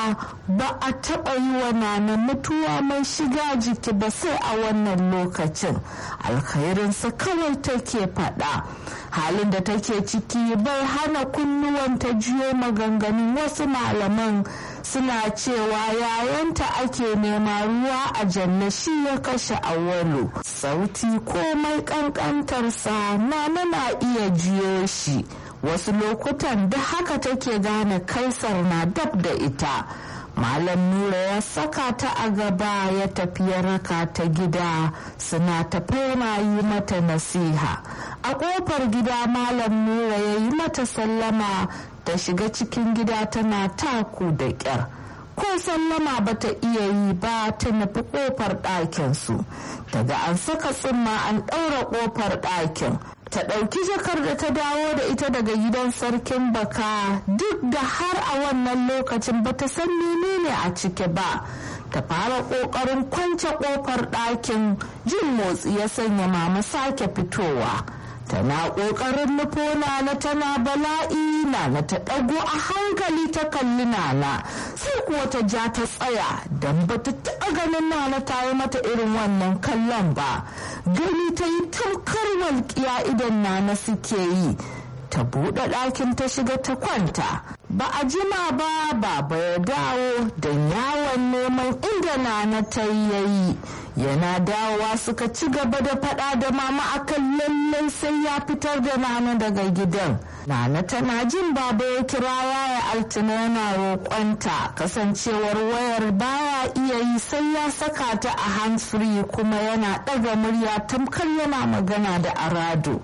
cewa ba a taɓa yi wa nana mutuwa mai shiga jiki ba sai a wannan lokacin alkhairinsa kawai take faɗa halin da take ciki bai hana kunnuwanta jiyo maganganun wasu malaman suna cewa yayanta ake nema ruwa a janna shi ya kashe awalu sauti komai kankantarsa na na iya jiyo shi wasu lokutan da haka take gane kaisar na dab da ita malam nura ya saka ta a gaba ya tafi ya raka ta gida suna tafi yana yi mata nasiha a kofar gida malam nura ya yi mata sallama ta shiga cikin gida tana taku da kyar ko sallama ba ta iya yi ba ta nufi kofar ɗakinsu daga an saka tsumma an ɗaura kofar ɗakin ta ɗauki jakar da ta dawo da ita daga gidan sarkin baka duk da har a wannan lokacin ba ta san menene a ciki ba ta fara ƙoƙarin kwance ƙofar ɗakin jin motsi ya sanya mama sake fitowa tana ƙoƙarin nufo nana tana bala'i nana ta ɗago a hankali ta kalli nana sai kuwa ta ja ta tsaya don ba ta taɓa ganin nana ta yi mata irin wannan kallon ba gani ta yi tamkar walƙiya idan nana suke yi ta buɗe ɗakin ta shiga ta kwanta ba a jima ba baba ya dawo don yawon neman inda nana ta yayi yana dawowa suka ci gaba da faɗa da mama akan lallai sai ya fitar da nana daga gidan nana tana jin baba ya kira yaya altina yana roƙonta kasancewar wayar baya iya yi sai ya saka ta a hands free kuma yana ɗaga murya tamkar yana magana da arado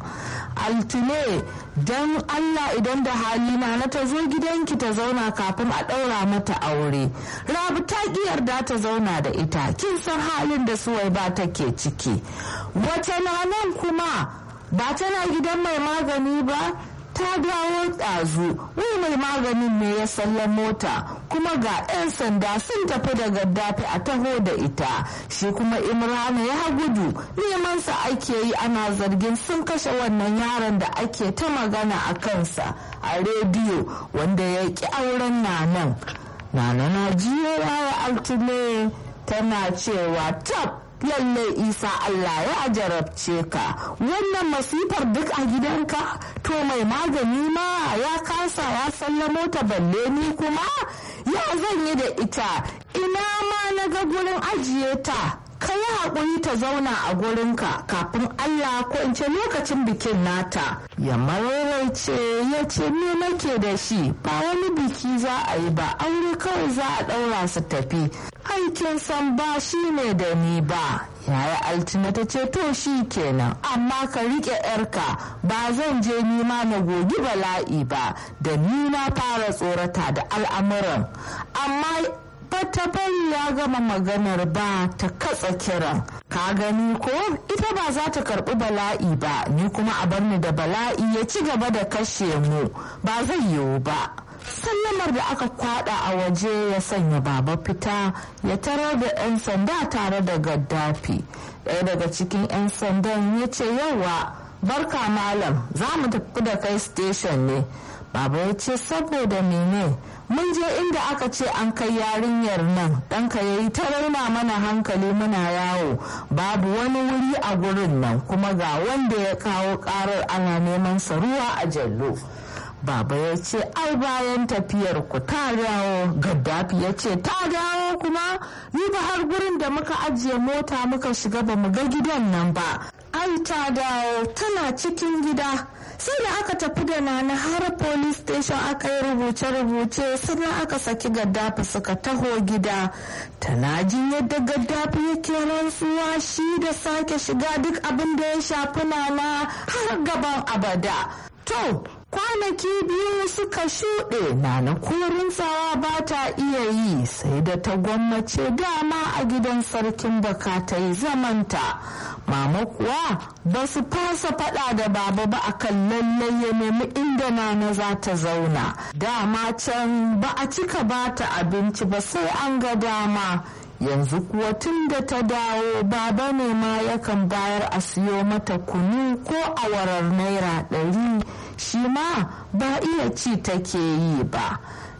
altine don allah idan da hali na ta zo gidanki ta zauna kafin a ɗaura mata aure rabu ta ƙi yarda ta zauna da ita kin san halin da suwai ba take ciki wata nan kuma ba tana gidan mai magani ba ta dawo ɗazu wai mai maganin ne ya sallan mota kuma ga 'yan sanda sun tafi da gaddafi a taho da ita shi kuma imrana ya gudu neman sa ake yi ana zargin sun kashe wannan yaron da ake ta magana a kansa a rediyo wanda ya ki auren nanan nana na jiyo yaya altine tana cewa tab lalle isa Allah ya jarabce ka wannan masifar duk a gidanka to mai magani ma ya kasa ya sallamo ta balle ni kuma ya zan yi da ita ina ma na ga gurin ajiye ta ka yi haƙuri ta zauna a gurinka kafin Allah ko in ce lokacin bikin nata ya mararaice ya ce me nake da shi ba wani biki za a yi ba aure kawai za a ɗaura su tafi aikin san ba shi ne da ni ba yaya altina ta ce to shi kenan amma ka riƙe yarka ba zan je nima na gogi bala'i ba da ni na fara tsorata da al'amuran amma bata bari ya gama maganar ba ta katsa kiran ka gani ko ita ba za ta karbi bala'i ba ni kuma a bar ni da bala'i ya ci gaba da kashe mu ba zai yiwu ba sallamar da aka kwada a waje ya sanya baba fita ya tarar da 'yan sanda tare da gaddafi ɗaya daga cikin 'yan sandan ya ce yawa barka malam za mu tafi da kai station ne baba ya ce saboda mene mun je inda aka ce an kai yarinyar nan ɗanka ya yi ta raina mana hankali muna yawo babu wani wuri a gurin nan kuma ga wanda ya kawo ƙarar ana neman sa ruwa a jallo baba ya ce ai bayan tafiyar ku ta dawo gaddafi ya ce ta dawo kuma ni ba har gurin da muka ajiye mota muka shiga ba mu ga gidan nan ba ai ta dawo tana cikin gida sai da aka tafi da nana har police station aka yi rubuce-rubuce sannan aka saki gaddafi suka taho gida tana jin yadda gaddafi yake rantsuwa shi da sake shiga duk abin da ya shafi nana har gaban abada to kwanaki biyu suka shuɗe nana korin tsawa ba ta iya yi sai da ta gwammace dama a gidan sarkin baka ta yi zamanta mama kuwa ba su fasa faɗa da baba ba akan lallai ya nemi inda nana za ta zauna dama can ba a cika ba ta abinci ba sai an ga dama yanzu kuwa tun da ta dawo baba ne ma yakan bayar a siyo mata kunu ko awarar naira ɗari shi ma ba iya ci take yi ba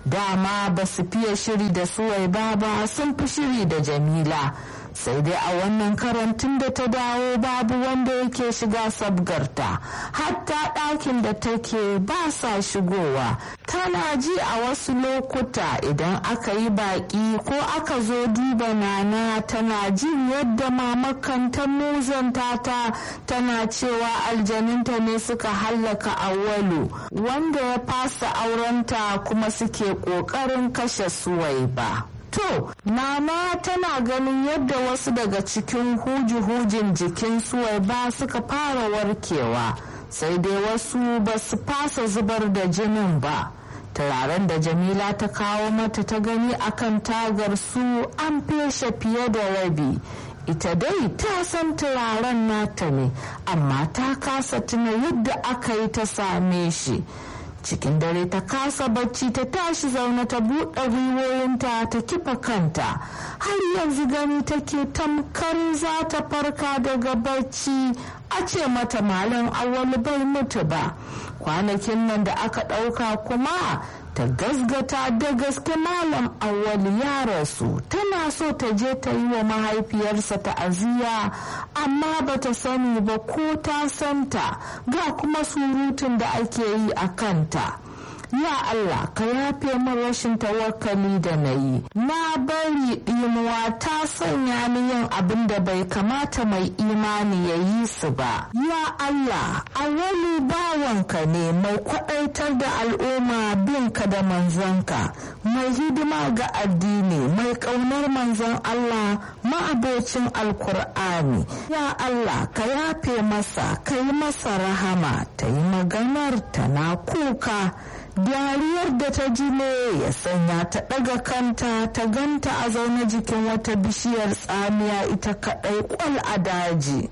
dama ba su fiye shiri da suwai ba ba sun fi shiri da jamila sai dai a wannan karantun da ta dawo babu wanda yake shiga sabgarta hatta ɗakin da take ba sa shigowa tana ji a wasu lokuta idan aka yi baƙi ko aka zo duba nana tana jin yadda mamakan ta muzanta ta tana cewa aljaninta ne suka hallaka awalu wanda ya fasa aurenta kuma suke ƙoƙarin kashe suwai ba. To, Nana tana ganin yadda wasu daga cikin huji-hujin jikin ba suka fara warkewa, sai dai wasu ba su fasa zubar da jinin ba. Turaren da Jamila ta kawo mata ta gani akan tagar su an feshe fiye da rabi. Ita dai ta san turaren nata ne, amma ta kasa tuna yadda aka yi ta same shi. cikin dare ta kasa bacci ta tashi zaune ta buɗe gwiwoyinta ta kifa kanta har yanzu gani take tamkar za ta farka daga bacci a ce mata malam awali bai mutu ba kwanakin nan da aka ɗauka kuma ta gasgata da gaske malam awwal ya rasu tana so ta je ta yi wa mahaifiyarsa ta'aziyya amma ba ta sani ba ko ta santa ga kuma surutun da ake yi a kanta ya Allah ka yafe min rashin tawakkali da na yi na bari ɗimuwa ta sanya ni yin abin da bai kamata mai imani ya yi su ba ya Allah a wani bawanka ne mai kwaɗaitar da al'umma binka da manzanka mai hidima ga addini mai ƙaunar manzon Allah ma'abocin alkur'ani ya Allah ka yafe masa ka yi masa rahama ta yi maganar ta na kuka dariyar da ta ji ne ya sanya ta ɗaga kanta ta ganta a zaune jikin wata bishiyar tsamiya ita kaɗai kwal a daji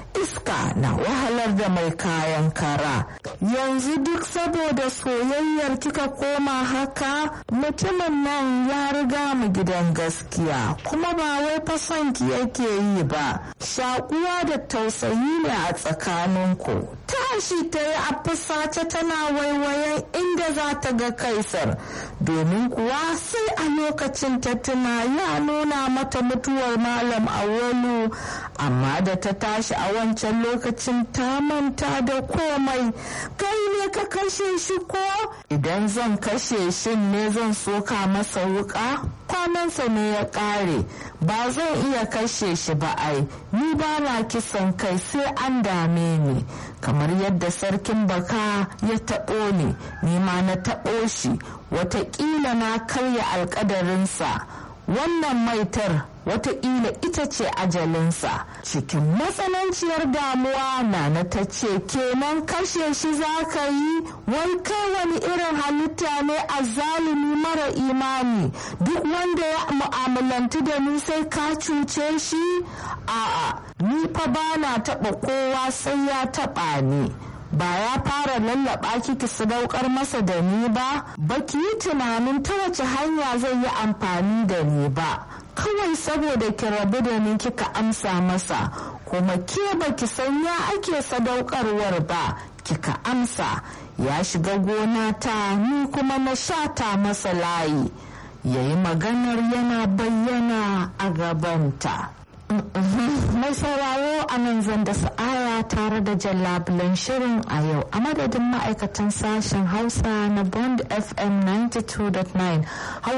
iska na wahalar da mai kayan kara yanzu duk saboda soyayyar kika koma haka mutumin nan ya riga mu gidan gaskiya kuma ba wai fasanki yake yi ba shakuwa da tausayi ne a tsakaninku tashi ta yi a fusace tana waiwayen inda za ta ga kaisar domin kuwa sai a lokacin ta tuna ya nuna mata mutuwar malam awolu amma da ta tashi a wancan lokacin ta manta da komai kai ne ka kashe shi ko idan zan kashe shi ne zan soka masa wuka kwanansa ne ya kare ba zan iya kashe shi ba ai ni ba na kisan kai sai an dame ni kamar yadda sarkin baka ya taɓo ni ni ma na taɓo shi watakila na karya alkadarinsa wannan maitar wataƙila ita ce ajalinsa cikin matsananciyar damuwa na ta ce kenan kashe shi za ka yi wai kai wani irin halitta ne a zalimi mara imani duk wanda ya mu'amalantu da ni sai ka cuce shi a'a ni fa ba na taɓa kowa sai ya taɓa ni ba ya fara lallaba kiki sadaukar masa da ni ba baki yi tunanin ta wace hanya zai yi amfani da ni ba kawai saboda ki rabu da ni kika amsa masa kuma ke baki san ya ake sadaukarwar ba kika amsa ya shiga gona ta ni kuma na shata masa layi yayi maganar yana bayyana a gabanta mai sauraro a nan zan da sa'aya tare da jallabulan shirin a yau a madadin ma'aikatan sashen hausa na bond fm 92.9